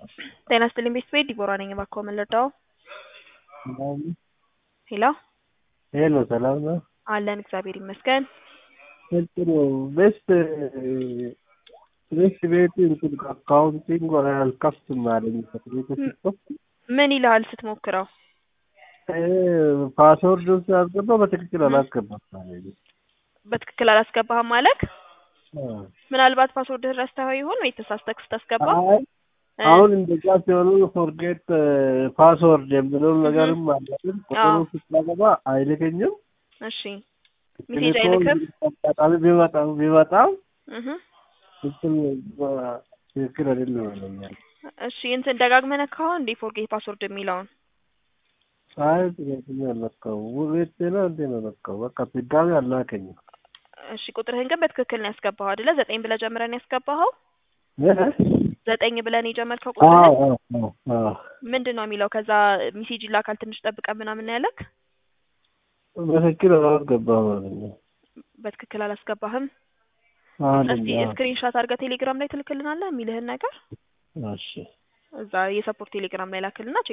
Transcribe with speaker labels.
Speaker 1: ጤና ይስጥልኝ ቤተሰቤ ዲቦራ ነኝ። እባክዎ ምን ልርዳዎ? ሄሎ
Speaker 2: ሄሎ ሰላም ነው?
Speaker 1: አለን እግዚአብሔር ይመስገን።
Speaker 2: ጥሩ ቤስት ቤስት ቤት እንትን አካውንቲንግ አልከፍትም አለኝ። ቤት ስትከፍት
Speaker 1: ምን ይልሃል ስትሞክረው?
Speaker 2: ፓስወርዱን ሲያስገባ በትክክል አላስገባም አለኝ።
Speaker 1: በትክክል አላስገባህም ማለት
Speaker 2: አዎ።
Speaker 1: ምናልባት ፓስወርድህን ረስተኸው ይሆን ወይ ተሳስተህ ስታስገባ?
Speaker 2: አይ አሁን እንደዛ ሲሆኑ ፎርጌት ፓስወርድ የሚለውን ነገርም አለ። ግን ቁጥሩ ስታገባ አይልከኝም።
Speaker 1: እሺ ሜሴጅ አይልክም?
Speaker 2: አጋጣሚ ቢመጣም ቢመጣም
Speaker 1: እህ
Speaker 2: ትክክል ትክክል አይደለም ይለኛል።
Speaker 1: እሺ እንትን ደጋግመህ ነካኸው እንዴ ፎርጌት ፓስወርድ የሚለውን?
Speaker 2: አይ ጥያቄኛ አልነካው ውቤት ነው እንዴ ነው ነካው። በቃ ድጋሚ አላከኝም።
Speaker 1: እሺ ቁጥርህን ግን በትክክል ነው ያስገባኸው አይደለ? ዘጠኝ ብለህ ጀምረህ ነው ያስገባኸው? ዘጠኝ ብለህ ነው የጀመርከው
Speaker 2: አዎ
Speaker 1: ቁጥርህን?
Speaker 2: አዎ አዎ
Speaker 1: ምንድን ነው የሚለው? ከዛ ሜሴጅ ይላካል ትንሽ ጠብቀን ምናምን ነው ያለክ?
Speaker 2: በትክክል አላስገባም አለኝ።
Speaker 1: በትክክል አላስገባህም?
Speaker 2: አለኝ
Speaker 1: እስቲ
Speaker 2: አዎ።
Speaker 1: ስክሪንሾት አድርገህ ቴሌግራም ላይ ትልክልናለህ የሚልህን ነገር
Speaker 2: እሺ
Speaker 1: እዛ የሰፖርት ቴሌግራም ላይ ላክልና